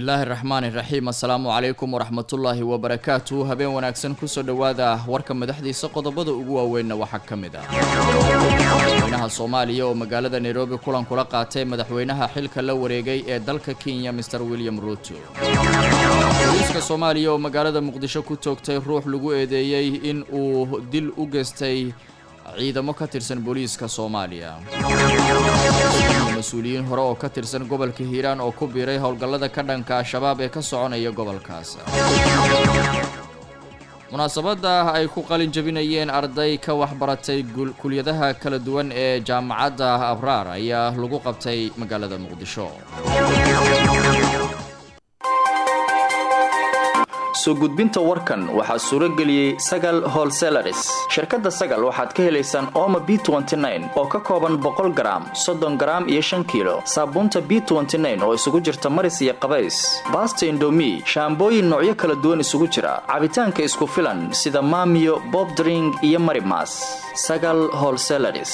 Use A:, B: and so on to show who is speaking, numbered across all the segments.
A: bismillaahi raxmaan iraxiim assalaamu calaykum waraxmatullaahi wabarakaatu habeen wanaagsan kusoo dhowaada warka madaxdiisa qodobada ugu waaweynna waxaa ka mid ah madaxweynaha soomaaliya oo magaalada nairobi kulan kula qaatay madaxweynaha xilka la wareegay ee dalka kenya mr william ruuto booliiska soomaaliya oo magaalada muqdisho ku toogtay ruux lagu eedeeyey in uu dil u geystay ciidamo ka tirsan booliiska soomaaliya mas-uuliyiin hore oo ka tirsan gobolka hiiraan oo ku biiray howlgallada ka dhanka al-shabaab ee ka soconaya gobolkaas munaasabadda ay ku qalin jabinayeen arday ka waxbaratay kulyadaha kala duwan ee jaamacadda abraar ayaa lagu qabtay magaalada muqdisho
B: soo gudbinta warkan waxaa suuro geliyey sagal holselaris shirkadda sagal waxaad ka helaysaan ooma b oo ka kooban boqol garaam soddon garaam iyo shan kiilo saabuunta b oo isugu jirta maris iyo qabays baasta indomi shaambooyin noocyo kala duwan isugu jira cabitaanka isku filan sida maamiyo bobdring iyo marimas sagal holselaris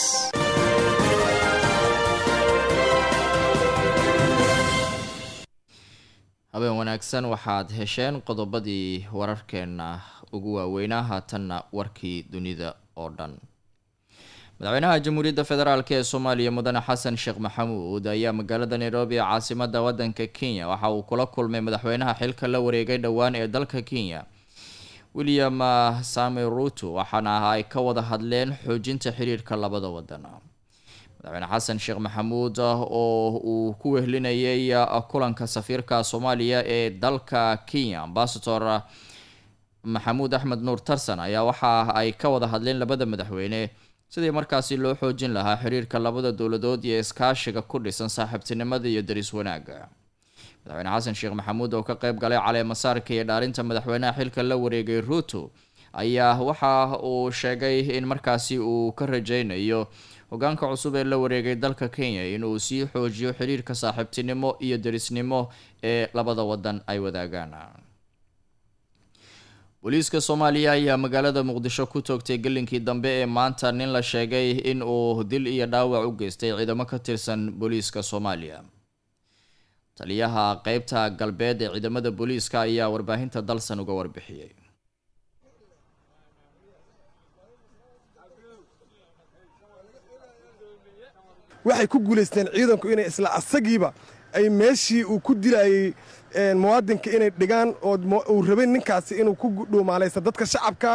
A: habeen wanaagsan waxaad hesheen qodobadii wararkeenna ugu waaweynaa haatanna warkii dunida oo dhan madaxweynaha jamhuuriyadda federaalk ee soomaaliya mudane xasan sheekh maxamuud ayaa magaalada nairobi ee caasimada wadanka kenya waxa uu kula kulmay madaxweynaha xilka la wareegay dhowaan ee dalka kenya william sami ruto waxaana ay ka wada hadleen xoojinta xiriirka labada wadan madaxweyne xasan sheekh maxamuud oo uu ku wehlinayay kulanka safiirka soomaaliya ee dalka kenya ambasador maxamuud axmed nuur tarsan ayaa waxa ay ka wada hadleen labada madaxweyne sidii markaasi loo xoojin lahaa xiriirka labada dowladood iyo iskaashiga ku dhisan saaxiibtinimada iyo daris wanaaga madaxweyne xasan sheekh maxamuud oo ka qeyb galay caleemasaarka iyo dhaarinta madaxweynaha xilka la wareegay ruto ayaa waxa uu sheegay in markaasi uu ka rajeynayo hogaanka cusub ee la wareegay dalka kenya inuu sii xoojiyo xiriirka saaxiibtinimo iyo derisnimo ee labada wadan ay wadaagaan booliiska soomaaliya ayaa magaalada muqdisho ku toogtay gelinkii dambe ee maanta nin la sheegay in uu dil iyo dhaawac u geystay ciidamo ka tirsan booliiska soomaaliya taliyaha qeybta galbeed ee ciidamada booliiska ayaa warbaahinta dalsan uga warbixiyey
C: waxay ku guulaysteen ciidanku inay isla asagiiba ay meeshii uu ku dilayey muwaadinka inay dhigaan oo uu rabay ninkaasi inuu ku dhuumaalaysta dadka shacabka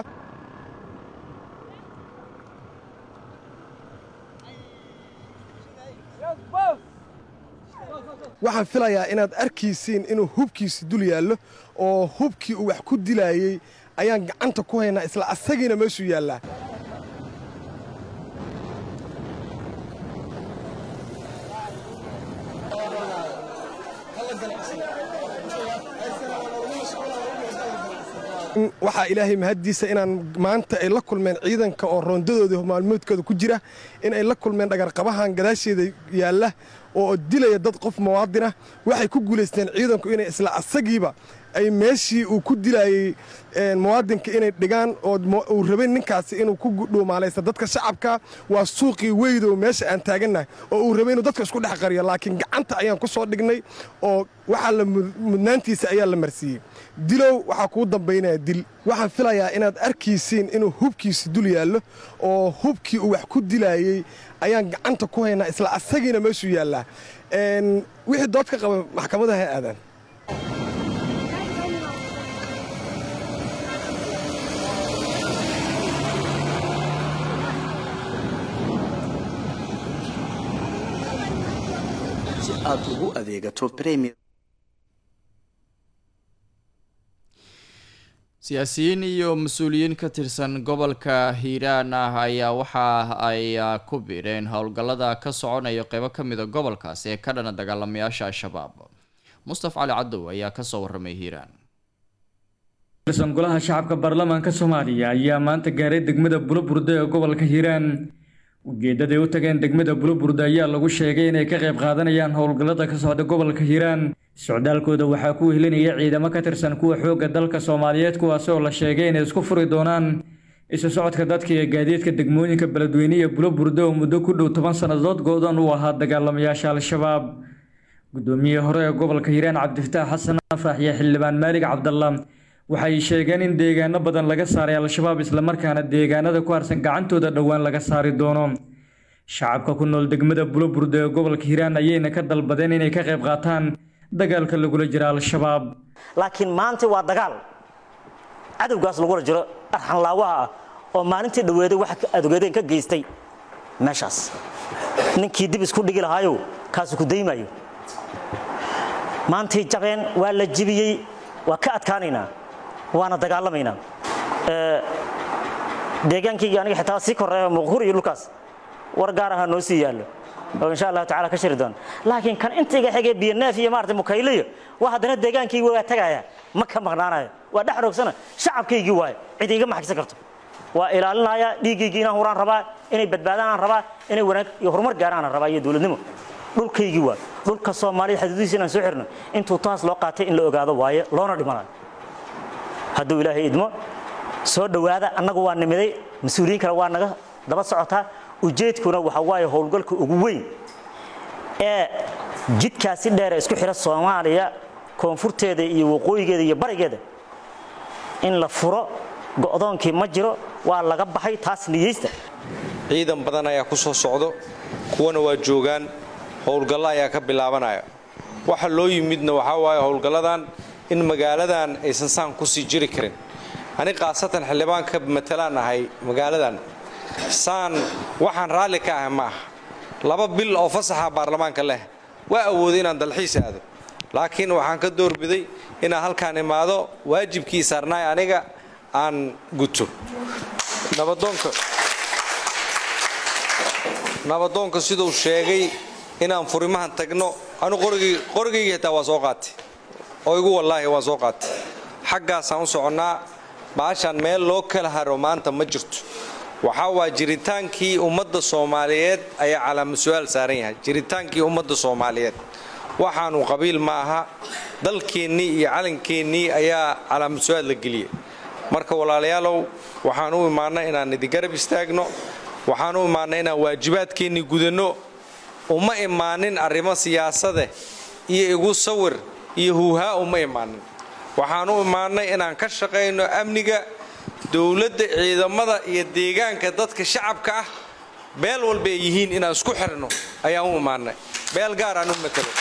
C: waxaan filayaa inaad arkaysiin inuu hubkiisi dul yaallo oo hubkii uu wax ku dilaayey ayaan gacanta ku haynaa isla asagiina meeshuu yaallaa waxaa ilaahay mahaddiisa inaan maanta ay la kulmeen ciidanka oo roondadooda maalmoodkooda ku jira in ay la kulmeen dhagarqabahan gadaasheeda yaalla oo dilaya dad qof muwaadinah waxay ku guulaysteen ciidanku inay isla asagiiba ay meeshii uu ku dilayey muwaadinka inay dhigaan oo uu rabay ninkaasi inuu ku dhuumaalaysta dadka shacabka waa suuqii weydow meesha aan taagannahay oo uu rabay inuu dadka isku dhex qariyo laakiin gacanta ayaan ku soo dhignay oo waxaa la mudnaantiisa ayaa la marsiiyey dilow waxaa kuu dambaynaya dil waxaan filayaa inaad arkaysiin inuu hubkiisi dul yaallo oo hubkii uu wax ku dilaayey ayaan gacanta ku haynaa isla asagiina meeshuu yaallaa wixii dood ka qaba maxkamada ha aadaan
D: aad ugu adeegato premier
A: siyaasiyiin iyo mas-uuliyiin ka tirsan gobolka hiiraan ah ayaa waxa ay ku biireen howlgallada ka soconaya qeybo ka mida gobolkaas ee ka dhana dagaalamayaasha al-shabaab mustaf cali cadow ayaa kasoo waramay hiiraan
E: golaha shacabka baarlamaanka soomaaliya ayaa maanta gaaray degmada buloburde ee gobolka hiiraan ujeedaday u tageen degmada buloburde ayaa lagu sheegay inay ka qayb qaadanayaan howlgallada ka socda gobolka hiiraan socdaalkooda waxaa ku wehelinaya ciidamo ka tirsan kuwa xoogga dalka soomaaliyeed kuwaasi oo la sheegay inay isku furi doonaan isu socodka dadka iyo gaadiidka degmooyinka beledweyne iyo buloburde oo muddo ku dhow toban sannadood go-dan u ahaa dagaalamayaasha al-shabaab guddoomiyihii hore ee gobolka hiiraan cabdifataax xasan afrax iyo xildhibaan maalig cabdalla waxay sheegeen in deegaano badan laga saaray al-shabaab islamarkaana deegaanada ku harsan gacantooda dhowaan laga saari doono shacabka ku nool degmada buloburde ee gobolka hiiraan ayayna ka dalbadeen inay ka qayb qaataan dagaalka lagula jira al-shabaab
F: laakiin maanta waa dagaal cadowgaas lagula jiro arxanlaawaha ah oo maalintii dhaweeday wax adogeedeen ka geystay meeshaas ninkii dib isku dhigi lahaayo kaasu ku daymayo maantay jabeen waa la jibiyey waa ka adkaanaynaa waana dagaalamaynaa deegaankaygi aniga xitaa sii koreeya muqhur iyo dhulkaas war gaar ahaa noo sii yaallo oo insha allahu tacala ka shiri doona laakiin kan intayga xigay biyoneef iyo maarata mukayliyo waa haddana deegaankaygi waa tagaya ma ka maqnaanayo waa dhex roogsana shacabkaygii waaye cid iiga maxagsan karto waa ilaalinaya dhiiggaygii inaan huraan rabaa inay badbaadaan aan rabaa inay wanaag iyo horumar gaaraan aan rabaa iyo dowladnimo dhulkaygii waaye dhulka soomaaliya xuduudihiisa inaan soo xirno intuu taas loo qaatay in la ogaado waaye loona dhimanayo hadduu ilaahay idmo soo dhowaada annagu waa nimiday mas-uuliyiin kale waa naga daba socotaa ujeedkuna waxa waaye howlgalka ugu weyn ee jidkaasi dheer ee isku xidha soomaaliya koonfurteeda iyo waqooyigeeda iyo barigeeda in la furo go'doonkii ma jiro waa laga baxay taas niyeysta
G: ciidan badan ayaa ku soo socdo kuwana waa joogaan howlgallo ayaa ka bilaabanaya waxa loo yimidna waxaa waaye howlgalladan in magaaladan aysan saan kusii jiri karin ani khaasatan xildhibaan ka matalaan ahay magaaladan saan waxaan raalli ka ahay ma aha laba bil oo fasaxa baarlamaanka leh waa awooday inaan dalxiis aado laakiin waxaan ka doorbiday inaan halkaan imaado waajibkii saarnaay aniga aan guto nabadoonka nabadoonka siduu sheegay inaan furimahan tagno anu qorigayga xitaa waa soo qaatay oo igu wallaahi waa soo qaatay xaggaasaan u soconnaa baashaan meel loo kala haro maanta ma jirto waxaa waa jiritaankii ummadda soomaaliyeed ayaa calaama su-aal saaran yahay jiritaankii ummadda soomaaliyeed waxaanu qabiil ma aha dalkeennii iyo calankeennii ayaa calaama su-aal la geliyay marka walaalayaalow waxaan u imaannay inaan idigarab istaagno waxaan u imaannay inaan waajibaadkeennii gudanno uma imaanin arrimo siyaasade iyo igu sawir iyo huuhaa uma imaanin waxaan u imaannay inaan ka shaqayno amniga dowladda ciidamada iyo deegaanka dadka shacabka ah beel walba ay yihiin inaan isku xirno ayaan u imaannay beel gaar aan u matalo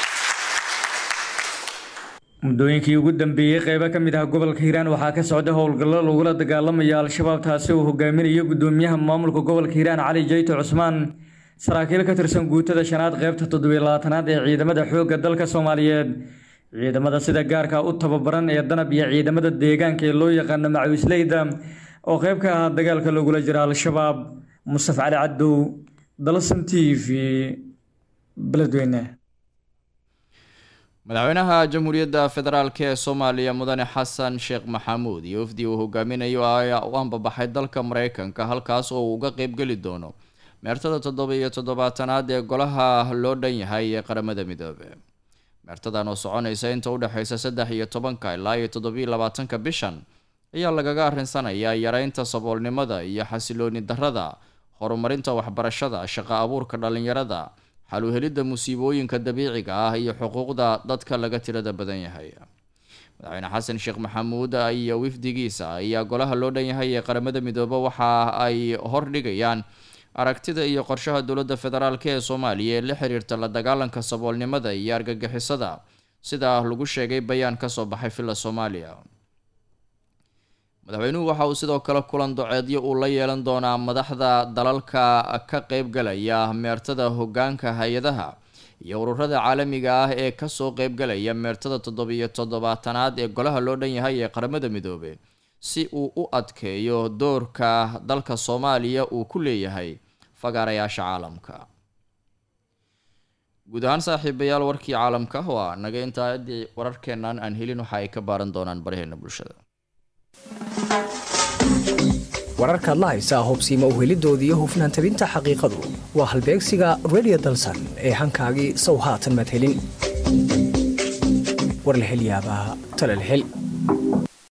E: muddooyinkii ugu dambeeyey qeybo ka mid ah gobolka hiiraan waxaa ka socda howlgallo lagula dagaalamaya al-shabaab taasi uu hogaaminayo guddoomiyaha maamulka gobolka hiiraan cali jayto cusmaan saraakiil ka tirsan guutada shanaad qeybta toddobiyo labaatanaad ee ciidamada xoogga dalka soomaaliyeed ciidamada sida gaarka u tababaran ee danab iyo ciidamada deegaanka ee loo yaqaano macawisleyda oo qeyb ka ahaa dagaalka lagula jira al-shabaab mustaf cali cadow dalsan t v beledweyne
A: madaxweynaha jamhuuriyadda federaalk ee soomaaliya mudane xasan sheekh maxamuud iyo wafdi uu hogaaminayo ayaa u ambabaxay dalka mareykanka halkaas oo uu uga qeybgeli doono meertada toddoba iyo toddobaatanaad ee golaha loo dhan yahay ee qaramada midoobe meertadan oo soconaysa inta u dhexeysa saddex iyo tobanka ilaa iyo toddobiyo labaatanka bishan ayaa lagaga arinsanayaa yareynta saboolnimada iyo xasilooni darrada horumarinta waxbarashada shaqo abuurka dhalinyarada xaluhelidda musiibooyinka dabiiciga ah iyo xuquuqda dadka laga tirada badan yahay madaxweyne xasan sheekh maxamuud iyo wifdigiisa ayaa golaha loo dhan yahay ee qaramada midoobe waxa ay hordhigayaan aragtida iyo qorshaha dowladda federaalk ee soomaaliya ee la xiriirta la dagaalanka saboolnimada iyo argagixisada sida lagu sheegay bayaan kasoo baxay villa soomaaliya madaxweynuhu waxa uu sidoo kale kulan doceedyo uu la yeelan doonaa madaxda dalalka ka qeybgalaya meertada hogaanka hay-adaha iyo ururada caalamiga ah ee kasoo qeybgalaya meertada toddobiyo toddobaatanaad ee golaha loo dhan yahay ee qaramada midoobe si uu u adkeeyo doorka dalka soomaaliya uu ku leeyahay fagaarayaasha caalamka guud ahaan saaxiibayaal warkii caalamka waa naga intaa haddii wararkeennan aan helin waxa ay ka baaran doonaan baraheena bulshada
H: wararkaad la haysaa hubsiima uhelidoodii iyo hufnaan tabinta xaqiiqadu waa halbeegsiga redio dalsan ee hankaagii sow haatan maad helin war la hel yaabaa tala la hel